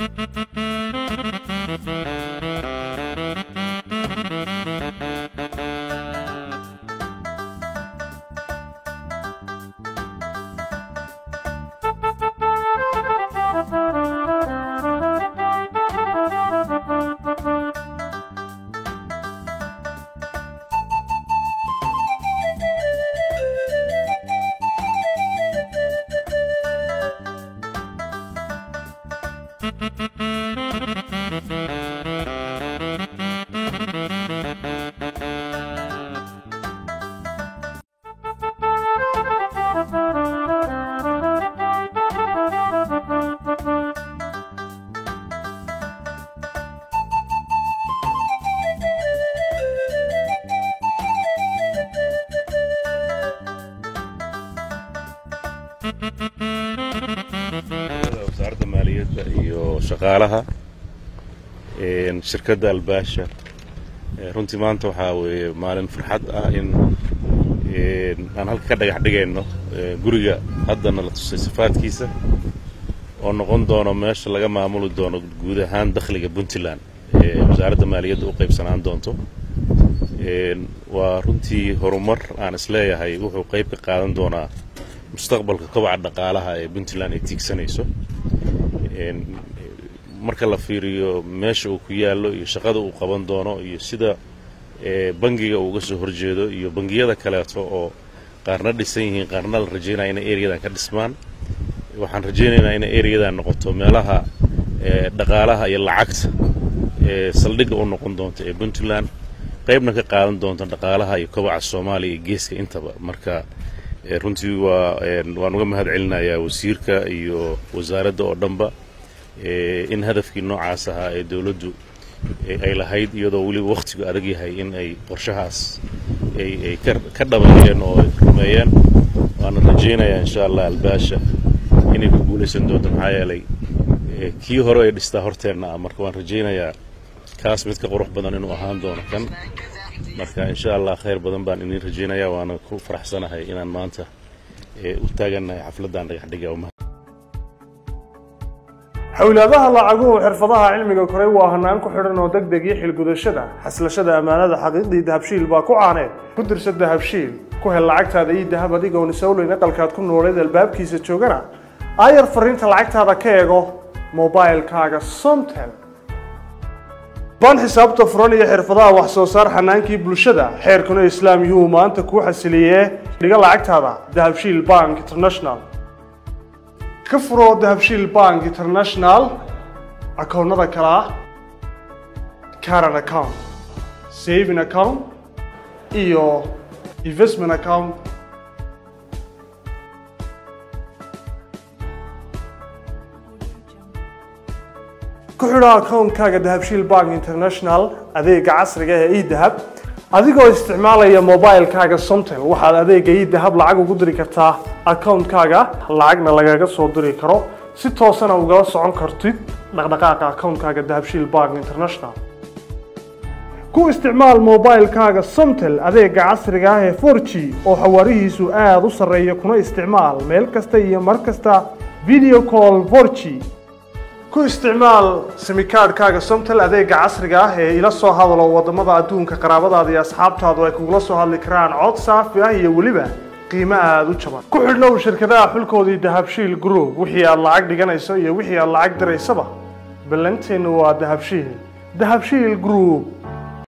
wasaaradda maaliyadda iyo shaqaalaha shirkadda albaasha runtii maanta waxaa weeye maalin farxad ah in aan halka ka dhagax dhigayno guriga haddana la tusay sifaadkiisa oo noqon doono meesha laga maamuli doono guud ahaan dakhliga puntland ee wasaaradda maaliyadda u qaybsanaan doonto waa runtii horumar aan isleeyahay wuxuu qayb ka qaadan doonaa mustaqbalka kobaca dhaqaalaha ee puntland ay tiigsanayso marka la fiiriyo meesha uu ku yaallo iyo shaqada uu qaban doono iyo sida bangiga uu uga soo horjeedo iyo bangiyada kaleeto oo qaarna dhisan yihiin qaarna la rajaynaya inay ereyadan ka dhismaan waxaan rajaynaynaa inay ereyadan noqoto meelaha dhaqaalaha iyo lacagta ee saldhigga u noqon doonta ee puntland qaybna ka qaadan doonta dhaqaalaha iyo kobaca soomaaliya iyo geeska intaba marka runtii waa waan uga mahad celinayaa wasiirka iyo wasaaradda oo dhanba in hadafkii noocaas ahaa ee dowladdu ay lahayd iyadoo weliba wakhtigu adag yahay in ay qorshahaas ay ka dhabeeyeen oo ay rumeeyeen waana rajaynayaa insha allah albaasha inay ku guulaysan doonto maxaa yeelay kii hore ay dhistaa horteenna ah marka waan rajaynayaa kaas mid ka qurux badan inuu ahaan doono kan marka insha allah khayr badan baan idin rajaynayaa waana ku faraxsanahay inaan maanta u taagannahay xafladdan dhagaxdhiga xowlaadaha lacaguhu xirfadaha cilmiga koray waa hanaan ku xidhan oo deg deg iyo xilgudashada xaslashada ammaanada xaqiiqdii dahabshiil baa ku caaneed ku dirsa dahabshiil ku hel lacagtaada iyo dahab adigoon isowleyn aqalkaad ku nooleed albaabkiisa joogana aayar fariinta lacagtaada ka eego mobilkaaga somtel baan xisaabta furan iyo xirfadaha wax soo saar xanaankii bulshada xeerkuna islaam yuhuu maanta kuu xasiliyee dhiga lacagtaada dahabshiil bank international ka furo dahabshiil bank international akoonnada kale ah caran account saving account iyo investment account ku xidho akoonkaaga dahabshiil bank international adeega casriga ee edahab adigoo isticmaalaya mobilkaaga somtel waxaad adeega edahab lacag ugu diri kartaa akoonkaaga lacagna lagaga soo diri karo si toosana ugala socon kartid dhaqdhaqaaqa akoonkaaga dahabshiil bank international ku isticmaal mobilkaaga somtel adeega casriga ah ee 4g oo xawaarihiisu aada u sarreeya kuna isticmaal meel kasta iyo mar kasta video call 4g ku isticmaal simikaadhkaaga somtel adeega casriga ah ee ila soo hadalo wadamada adduunka qaraabadaada iyo asxaabtaadu ay kugula soo hadli karaan cod saafi ah iyo weliba qiimo aada u jaban ku xidhnow shirkadaha xulkoodii dahabshiil group wixii aad lacag dhiganayso iyo wixii aad lacag diraysaba ballanteennu waa dahabshiil dahabshiil group